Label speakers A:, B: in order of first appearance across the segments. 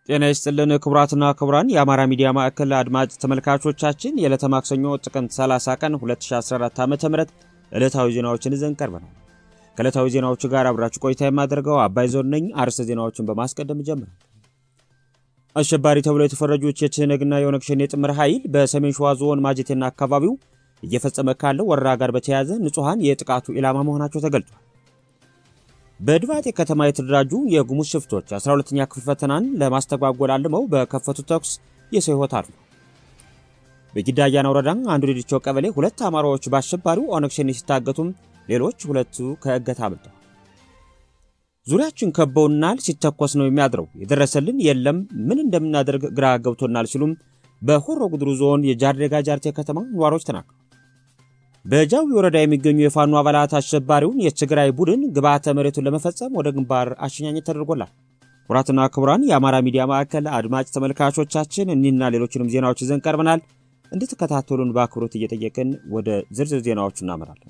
A: ጤና ይስጥልን ክቡራትና ክቡራን የአማራ ሚዲያ ማዕከል አድማጭ ተመልካቾቻችን የዕለተ ማክሰኞ ጥቅምት 30 ቀን 2014 ዓ ም ዕለታዊ ዜናዎችን ይዘን ቀርበናል። ከዕለታዊ ዜናዎቹ ጋር አብራችሁ ቆይታ የማደርገው አባይ ዞን ነኝ። አርዕስተ ዜናዎችን በማስቀደም ጀምራል። አሸባሪ ተብለው የተፈረጁት የትህነግና የኦነግ ሸኔ ጥምር ኃይል በሰሜን ሸዋ ዞን ማጀቴና አካባቢው እየፈጸመ ካለው ወረራ ጋር በተያያዘ ንጹሐን የጥቃቱ ኢላማ መሆናቸው ተገልጿል። በድባጤ ከተማ የተደራጁ የጉሙዝ ሽፍቶች 12ኛ ክፍል ፈተናን ለማስተጓጎል አልመው በከፈቱት ተኩስ የሰው ሕይወት አሉ። በጊዳ አያና ወረዳ አንዱ ዲዲቾ ቀበሌ ሁለት አማራዎች በአሸባሪው ኦነግ ሸኔ ሲታገቱም ሌሎች ሁለቱ ከእገታ አምልጠዋል። ዙሪያችን ከበውናል፣ ሲተኮስ ነው የሚያድረው፣ የደረሰልን የለም፣ ምን እንደምናደርግ ግራ ገብቶናል ሲሉም በሆሮ ጉድሩ ዞን የጃርዴጋ ጃርቴ ከተማ ነዋሪዎች ተናግረዋል። በጃዊ ወረዳ የሚገኙ የፋኖ አባላት አሸባሪውን የትግራይ ቡድን ግብዓተ መሬቱን ለመፈጸም ወደ ግንባር አሸኛኘት ተደርጎላል። ኩራትና ክቡራን የአማራ ሚዲያ ማዕከል አድማጭ ተመልካቾቻችን እኒህና ሌሎችንም ዜናዎች ይዘን ቀርበናል። እንድትከታተሉን በአክብሮት እየጠየቅን ወደ ዝርዝር ዜናዎቹ እናመራለን።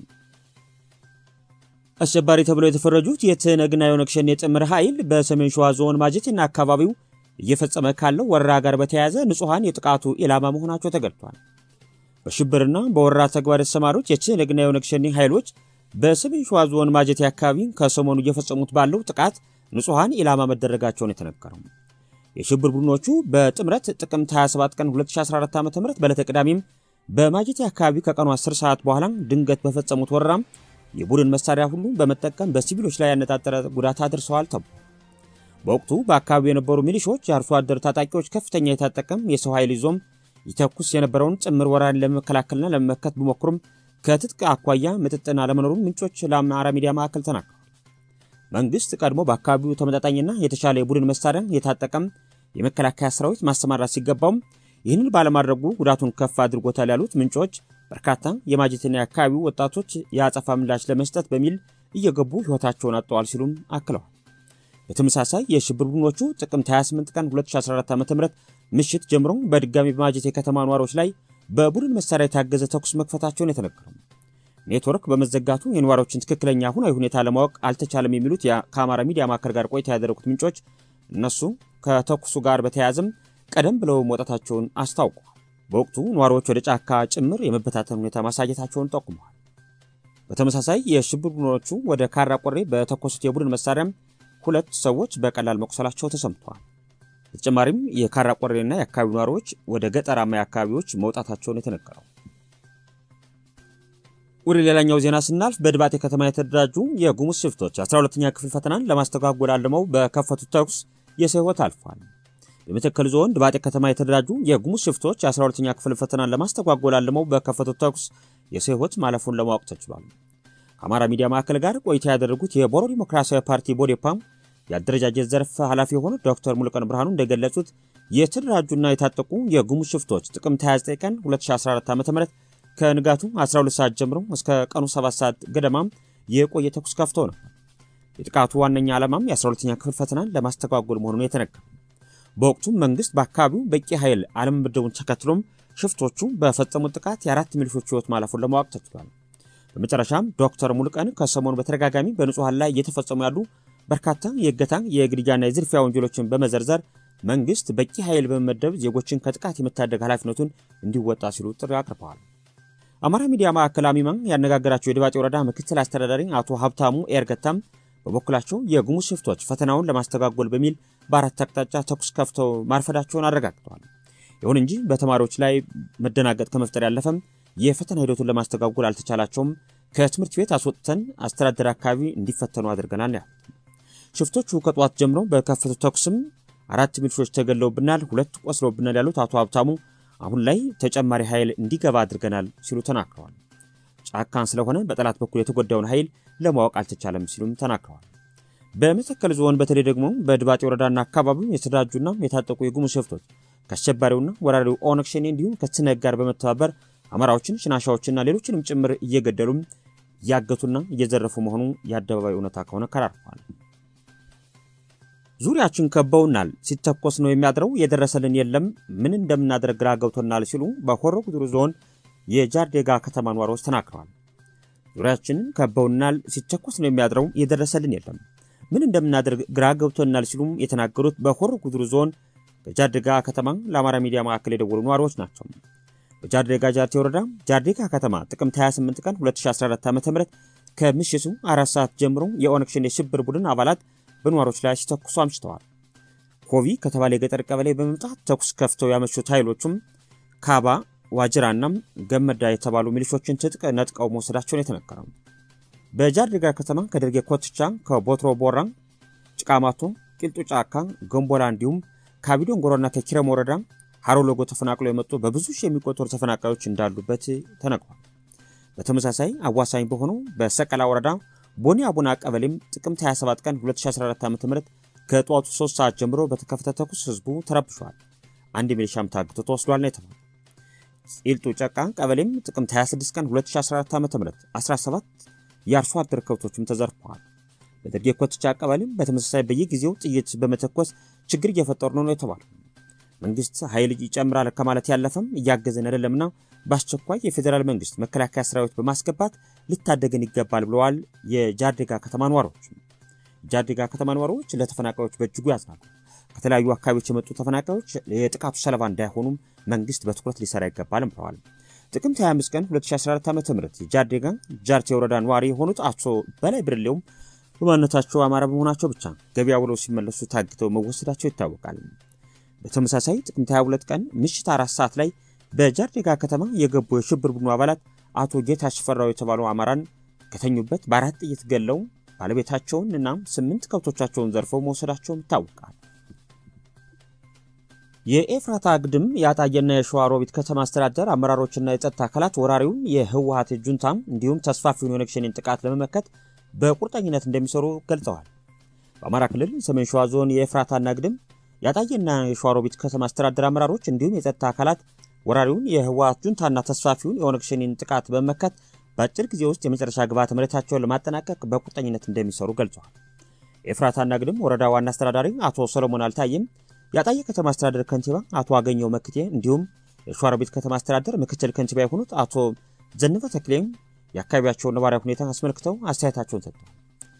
A: አሸባሪ ተብለው የተፈረጁት የትህነግና የኦነግ ሸኔ ጥምር ኃይል በሰሜን ሸዋ ዞን ማጀቴና አካባቢው እየፈጸመ ካለው ወረራ ጋር በተያያዘ ንጹሐን የጥቃቱ ኢላማ መሆናቸው ተገልጧል። በሽብርና በወረራ ተግባር የተሰማሩት የትህነግና የኦነግ ሸኔ ኃይሎች በሰሜን ሸዋ ዞን ማጀቴ አካባቢ ከሰሞኑ እየፈጸሙት ባለው ጥቃት ንጹሐን ኢላማ መደረጋቸውን የተነገረው የሽብር ቡድኖቹ በጥምረት ጥቅምት 27 ቀን 2014 ዓ ም በዕለተ ቅዳሜም በማጀቴ አካባቢ ከቀኑ 10 ሰዓት በኋላ ድንገት በፈጸሙት ወረራም የቡድን መሳሪያ ሁሉ በመጠቀም በሲቪሎች ላይ ያነጣጠረ ጉዳት አድርሰዋል ተብሏል። በወቅቱ በአካባቢው የነበሩ ሚሊሾች የአርሶ አደር ታጣቂዎች ከፍተኛ የታጠቀም የሰው ኃይል ይዞም ይተኩስ የነበረውን ጥምር ወራሪን ለመከላከልና ለመመከት ቢሞክሩም ከትጥቅ አኳያ ምጥጥን አለመኖሩን ምንጮች ለአማራ ሚዲያ ማዕከል ተናግረዋል። መንግስት ቀድሞ በአካባቢው ተመጣጣኝና የተሻለ የቡድን መሳሪያ የታጠቀም የመከላከያ ሰራዊት ማሰማራት ሲገባውም ይህንን ባለማድረጉ ጉዳቱን ከፍ አድርጎታል ያሉት ምንጮች በርካታ የማጀቴና የአካባቢው ወጣቶች የአጸፋ ምላሽ ለመስጠት በሚል እየገቡ ሕይወታቸውን አጥተዋል ሲሉም አክለዋል። በተመሳሳይ የሽብር ቡድኖቹ ጥቅምት 28 ቀን 2014 ዓ ም ምሽት ጀምሮ በድጋሚ በማጀቴ የከተማ ነዋሪዎች ላይ በቡድን መሳሪያ የታገዘ ተኩስ መክፈታቸውን የተነገረው ኔትወርክ በመዘጋቱ የነዋሪዎችን ትክክለኛ ሁናዊ ሁኔታ ለማወቅ አልተቻለም የሚሉት ከአማራ ሚዲያ ማዕከል ጋር ቆይታ ያደረጉት ምንጮች እነሱ ከተኩሱ ጋር በተያያዘም ቀደም ብለው መውጣታቸውን አስታውቀዋል። በወቅቱ ነዋሪዎች ወደ ጫካ ጭምር የመበታተን ሁኔታ ማሳየታቸውን ጠቁመዋል። በተመሳሳይ የሽብር ቡድኖቹ ወደ ካራ ቆሬ በተኮሱት የቡድን መሳሪያም ሁለት ሰዎች በቀላል መቁሰላቸው ተሰምተዋል። በተጨማሪም የካራ ቆሬና የአካባቢው ነዋሪዎች ወደ ገጠራማ አካባቢዎች መውጣታቸውን የተነገረው። ወደ ሌላኛው ዜና ስናልፍ በድባጤ ከተማ የተደራጁ የጉሙዝ ሽፍቶች 12ኛ ክፍል ፈተናን ለማስተጓጎል አልመው በከፈቱት ተኩስ የሰው ሕይወት አልፏል። በመተከል ዞን ድባጤ ከተማ የተደራጁ የጉሙዝ ሽፍቶች 12ኛ ክፍል ፈተናን ለማስተጓጎል አልመው በከፈቱት ተኩስ የሰው ሕይወት ማለፉን ለማወቅ ተችሏል። ከአማራ ሚዲያ ማዕከል ጋር ቆይታ ያደረጉት የቦሮ ዲሞክራሲያዊ ፓርቲ ቦዴፓም የአደረጃጀት ዘርፍ ኃላፊ የሆኑት ዶክተር ሙሉቀን ብርሃኑ እንደገለጹት የተደራጁና የታጠቁ የጉሙዝ ሽፍቶች ጥቅምት 29 ቀን 2014 ዓ ም ከንጋቱ 12 ሰዓት ጀምሮ እስከ ቀኑ 7 ሰዓት ገደማም የቆየ ተኩስ ከፍቶ ነው። የጥቃቱ ዋነኛ ዓላማም የ12ኛ ክፍል ፈተናን ለማስተጓጎል መሆኑን የተነገረው በወቅቱም መንግስት በአካባቢው በቂ ኃይል አለመመደቡን ተከትሎም ሽፍቶቹ በፈጸሙት ጥቃት የአራት ሚሊሾች ሕይወት ማለፉን ለማወቅ ተችሏል። በመጨረሻም ዶክተር ሙሉቀን ከሰሞኑ በተደጋጋሚ በንጹሐን ላይ እየተፈጸሙ ያሉ በርካታ የእገታ የግድያና የዝርፊያ ወንጀሎችን በመዘርዘር መንግስት በቂ ኃይል በመመደብ ዜጎችን ከጥቃት የመታደግ ኃላፊነቱን እንዲወጣ ሲሉ ጥሪ አቅርበዋል። አማራ ሚዲያ ማዕከል አሚማን ያነጋገራቸው የድባጤ ወረዳ ምክትል አስተዳዳሪ አቶ ሀብታሙ ኤርገታም በበኩላቸው የጉሙዝ ሽፍቶች ፈተናውን ለማስተጓጎል በሚል በአራት አቅጣጫ ተኩስ ከፍተው ማርፈዳቸውን አረጋግጠዋል። ይሁን እንጂ በተማሪዎች ላይ መደናገጥ ከመፍጠር ያለፈም የፈተና ሂደቱን ለማስተጓጎል አልተቻላቸውም። ከትምህርት ቤት አስወጥተን አስተዳደር አካባቢ እንዲፈተኑ አድርገናል ያሉት ሽፍቶቹ ከጠዋት ጀምሮ በከፈቱት ተኩስም አራት ሚሊሾች ተገለውብናል፣ ሁለት ቆስለውብናል ያሉት አቶ ሀብታሙ አሁን ላይ ተጨማሪ ኃይል እንዲገባ አድርገናል ሲሉ ተናግረዋል። ጫካን ስለሆነ በጠላት በኩል የተጎዳውን ኃይል ለማወቅ አልተቻለም ሲሉም ተናግረዋል። በመተከል ዞን በተለይ ደግሞ በድባጤ ወረዳና አካባቢው የተደራጁና የታጠቁ የጉሙዝ ሽፍቶች ከአሸባሪውና ወራሪው ኦነግ ሸኔ እንዲሁም ከትህነግ ጋር በመተባበር አማራዎችን፣ ሽናሻዎችና ሌሎችንም ጭምር እየገደሉም እያገቱና እየዘረፉ መሆኑ የአደባባይ እውነታ ከሆነ ከራርፈዋል። ዙሪያችን ከበውናል፣ ሲተኮስ ነው የሚያድረው፣ የደረሰልን የለም፣ ምን እንደምናደርግ ግራ ገብቶናል ሲሉ በሆሮ ጉዱሩ ዞን የጃርዴጋ ከተማ ነዋሪዎች ተናግረዋል። ዙሪያችንን ከበውናል፣ ሲተኮስ ነው የሚያድረው፣ የደረሰልን የለም ምን እንደምናደርግ ግራ ገብቶናል ሲሉም የተናገሩት በሆሮ ጉዱሩ ዞን በጃርዴጋ ከተማ ለአማራ ሚዲያ ማዕከል የደወሉ ነዋሪዎች ናቸው። በጃርዴጋ ጃርቴ ወረዳ ጃርዴጋ ከተማ ጥቅምት 28 ቀን 2014 ዓ ም ከምሽቱ አራት ሰዓት ጀምሮ የኦነግ ሸኔ የሽብር ቡድን አባላት በነዋሪዎች ላይ ሲተኩሱ አምሽተዋል። ኮቪ ከተባለ የገጠር ቀበሌ በመምጣት ተኩስ ከፍተው ያመሹት ኃይሎቹም ካባ ዋጅራና ገመዳ የተባሉ ሚሊሾችን ትጥቅ ነጥቀው መውሰዳቸውን የተነገረው በጃርዴጋ ከተማ ከደርጌ ኮትቻ፣ ከቦትሮ ቦራ፣ ጭቃማቶ፣ ቂልጡ ጫካ፣ ገንቦላ እንዲሁም ከአቢዶን ጎሮና ከኪረም ወረዳ ሀሮ ሎጎ ተፈናቅለው የመጡ በብዙ ሺህ የሚቆጠሩ ተፈናቃዮች እንዳሉበት ተነግሯል። በተመሳሳይ አዋሳኝ በሆነው በሰቀላ ወረዳ ቦኒ አቡና ቀበሌም ጥቅምት 27 ቀን 2014 ዓ ም ከጠዋቱ 3 ሰዓት ጀምሮ በተከፈተ ተኩስ ህዝቡ ተረብሿል። አንድ ሚሊሻም ታግቶ ተወስዷል ነው የተባለው። ቂልጡ ጨቃ ቀበሌም ጥቅምት 26 ቀን 2014 ዓ ም 17 የአርሶ አደር ከብቶችም ተዘርፈዋል። በደርጌ ኮትቻ ቀበሌም በተመሳሳይ በየጊዜው ጥይት በመተኮስ ችግር እየፈጠሩ ነው ነው የተባለው። መንግስት ኃይል ይጨምራል ከማለት ያለፈም እያገዘን አይደለምና በአስቸኳይ የፌዴራል መንግስት መከላከያ ሰራዊት በማስገባት ልታደገን ይገባል ብለዋል የጃርዴጋ ከተማ ነዋሪዎች። የጃርዴጋ ከተማ ነዋሪዎች ለተፈናቃዮች በእጅጉ ያዝናሉ። ከተለያዩ አካባቢዎች የመጡ ተፈናቃዮች የጥቃቱ ሰለባ እንዳይሆኑም መንግስት በትኩረት ሊሰራ ይገባልም ብለዋል። ጥቅምት 25 ቀን 2014 ዓ ም የጃርዴጋ ጃርቴ ወረዳ ነዋሪ የሆኑት አቶ በላይ ብርሌውም በማንነታቸው አማራ በመሆናቸው ብቻ ገበያ ውለው ሲመለሱ ታግተው መወሰዳቸው ይታወቃል። በተመሳሳይ ጥቅምት 22 ቀን ምሽት አራት ሰዓት ላይ በጃርዴጋ ከተማ የገቡ የሽብር ቡድኑ አባላት አቶ ጌታ ሽፈራው የተባሉ አማራን ከተኙበት በአራት ጥይት ገለው ባለቤታቸውን እና ስምንት ከብቶቻቸውን ዘርፈው መውሰዳቸውም ይታወቃል። የኤፍራታ ግድም የአጣየና የሸዋሮቢት ከተማ አስተዳደር አመራሮችና የጸጥታ አካላት ወራሪውን የህወሀት ጁንታም እንዲሁም ተስፋፊውን የኦነግ ሸኔን ጥቃት ለመመከት በቁርጠኝነት እንደሚሰሩ ገልጸዋል። በአማራ ክልል ሰሜን ሸዋ ዞን የኤፍራታና ግድም የአጣየና የሸዋሮቢት ከተማ አስተዳደር አመራሮች እንዲሁም የጸጥታ አካላት ወራሪውን የህወሀት ጁንታና ተስፋፊውን የኦነግ ሸኔን ጥቃት በመመከት በአጭር ጊዜ ውስጥ የመጨረሻ ግብዓተ መሬታቸውን ለማጠናቀቅ በቁርጠኝነት እንደሚሰሩ ገልጸዋል። የኤፍራታና ግድም ወረዳ ዋና አስተዳዳሪ አቶ ሰሎሞን አልታየም፣ የአጣየ ከተማ አስተዳደር ከንቲባ አቶ አገኘው መክቴ እንዲሁም የሸዋሮቢት ከተማ አስተዳደር ምክትል ከንቲባ የሆኑት አቶ ዘነበ ተክሌም የአካባቢያቸውን ነባራዊ ሁኔታ አስመልክተው አስተያየታቸውን ሰጥተዋል።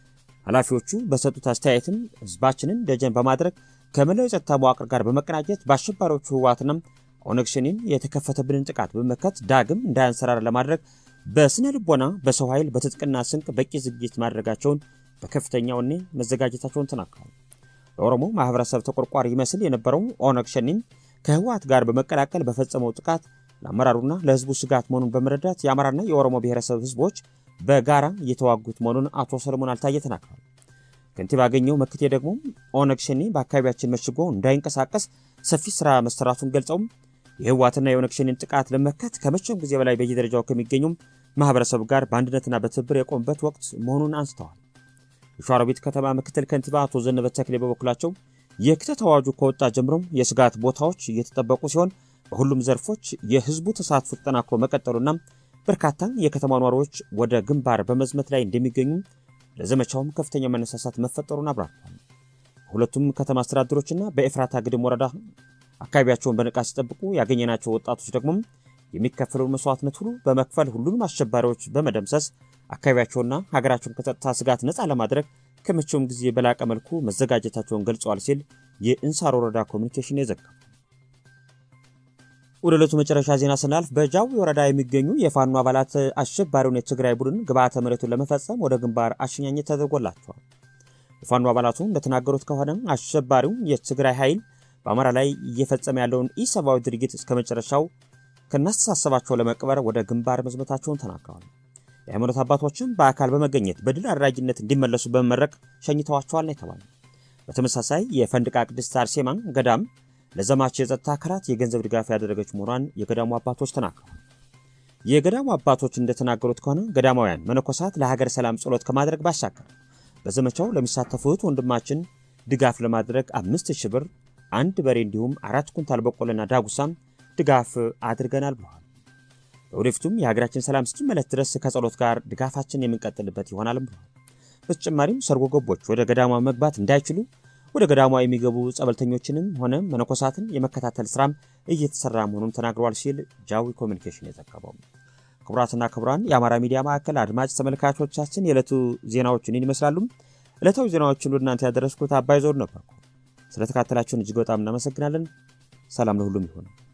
A: ኃላፊዎቹ በሰጡት አስተያየትም ህዝባችንን ደጀን በማድረግ ከመላው የጸጥታ መዋቅር ጋር በመቀናጀት በአሸባሪዎቹ ህወሓትና ኦነግ ሸኔን የተከፈተብንን ጥቃት በመመከት ዳግም እንዳያንሰራር ለማድረግ በስነ ልቦና፣ በሰው ኃይል፣ በትጥቅና ስንቅ በቂ ዝግጅት ማድረጋቸውን በከፍተኛ ወኔ መዘጋጀታቸውን ተናግረዋል። ለኦሮሞ ማህበረሰብ ተቆርቋሪ ይመስል የነበረው ኦነግ ሸኔን ከህወሓት ጋር በመቀላቀል በፈጸመው ጥቃት ለአመራሩና ለህዝቡ ስጋት መሆኑን በመረዳት የአማራና የኦሮሞ ብሔረሰብ ህዝቦች በጋራ እየተዋጉት መሆኑን አቶ ሰለሞን አልታየ ተናግረዋል። ከንቲባ አገኘው መክቴ ደግሞ ኦነግ ሸኔ በአካባቢያችን መሽጎ እንዳይንቀሳቀስ ሰፊ ስራ መሰራቱን ገልጸውም የህወሓትና የኦነግ ሸኔን ጥቃት ለመመከት ከመቼውም ጊዜ በላይ በየደረጃው ከሚገኙም ማህበረሰብ ጋር በአንድነትና በትብብር የቆሙበት ወቅት መሆኑን አንስተዋል። የሸዋሮቢት ከተማ ምክትል ከንቲባ አቶ ዘነበ ተክሌ በበኩላቸው የክተት አዋጁ ከወጣ ጀምሮም የስጋት ቦታዎች እየተጠበቁ ሲሆን በሁሉም ዘርፎች የህዝቡ ተሳትፎ ተጠናክሮ መቀጠሉና በርካታ የከተማ ነዋሪዎች ወደ ግንባር በመዝመት ላይ እንደሚገኙ ለዘመቻውም ከፍተኛ መነሳሳት መፈጠሩን አብራርተዋል። በሁለቱም ከተማ አስተዳደሮችና በኤፍራታ ግድም ወረዳ አካባቢያቸውን በንቃት ሲጠብቁ ያገኘናቸው ወጣቶች ደግሞ የሚከፈለውን መስዋዕትነት ሁሉ በመክፈል ሁሉንም አሸባሪዎች በመደምሰስ አካባቢያቸውና ሀገራቸውን ከጸጥታ ስጋት ነፃ ለማድረግ ከመቼውም ጊዜ በላቀ መልኩ መዘጋጀታቸውን ገልጸዋል ሲል የእንሳር ወረዳ ኮሚኒኬሽን የዘገበው። ወደ ዕለቱ መጨረሻ ዜና ስናልፍ በጃዊ ወረዳ የሚገኙ የፋኖ አባላት አሸባሪውን የትግራይ ቡድን ግብዓተ መሬቱን ለመፈጸም ወደ ግንባር አሸኛኘት ተደርጎላቸዋል። የፋኖ አባላቱ እንደተናገሩት ከሆነ አሸባሪው የትግራይ ኃይል በአማራ ላይ እየፈጸመ ያለውን ኢሰብአዊ ድርጊት እስከ መጨረሻው ከናስተሳሰባቸው ለመቅበር ወደ ግንባር መዝመታቸውን ተናግረዋል። የሃይማኖት አባቶችም በአካል በመገኘት በድል አድራጊነት እንዲመለሱ በመመረቅ ሸኝተዋቸዋል ነው የተባለ። በተመሳሳይ የፈንድቃ ቅድስት አርሴማ ገዳም ለዘማች የጸጥታ አካላት የገንዘብ ድጋፍ ያደረገች መሆኗን የገዳሙ አባቶች ተናግረዋል። የገዳሙ አባቶች እንደተናገሩት ከሆነ ገዳማውያን መነኮሳት ለሀገር ሰላም ጸሎት ከማድረግ ባሻገር በዘመቻው ለሚሳተፉት ወንድማችን ድጋፍ ለማድረግ አምስት ሺህ ብር፣ አንድ በሬ እንዲሁም አራት ኩንታል በቆሎና ዳጉሳም ድጋፍ አድርገናል ብለዋል። ለወደፊቱም የሀገራችን ሰላም እስኪመለስ ድረስ ከጸሎት ጋር ድጋፋችን የምንቀጥልበት ይሆናልም ብለዋል። በተጨማሪም ሰርጎ ገቦች ወደ ገዳሟ መግባት እንዳይችሉ ወደ ገዳሟ የሚገቡ ጸበልተኞችንም ሆነ መነኮሳትን የመከታተል ስራም እየተሰራ መሆኑን ተናግረዋል ሲል ጃዊ ኮሚኒኬሽን የዘገበው። ክቡራትና ክቡራን የአማራ ሚዲያ ማዕከል አድማጭ ተመልካቾቻችን የዕለቱ ዜናዎችን ይመስላሉ። ዕለታዊ ዜናዎችን ወደ እናንተ ያደረስኩት አባይ ዞር ነበርኩ። ስለተካተላችሁን እጅግ በጣም እናመሰግናለን። ሰላም ለሁሉም ይሆን።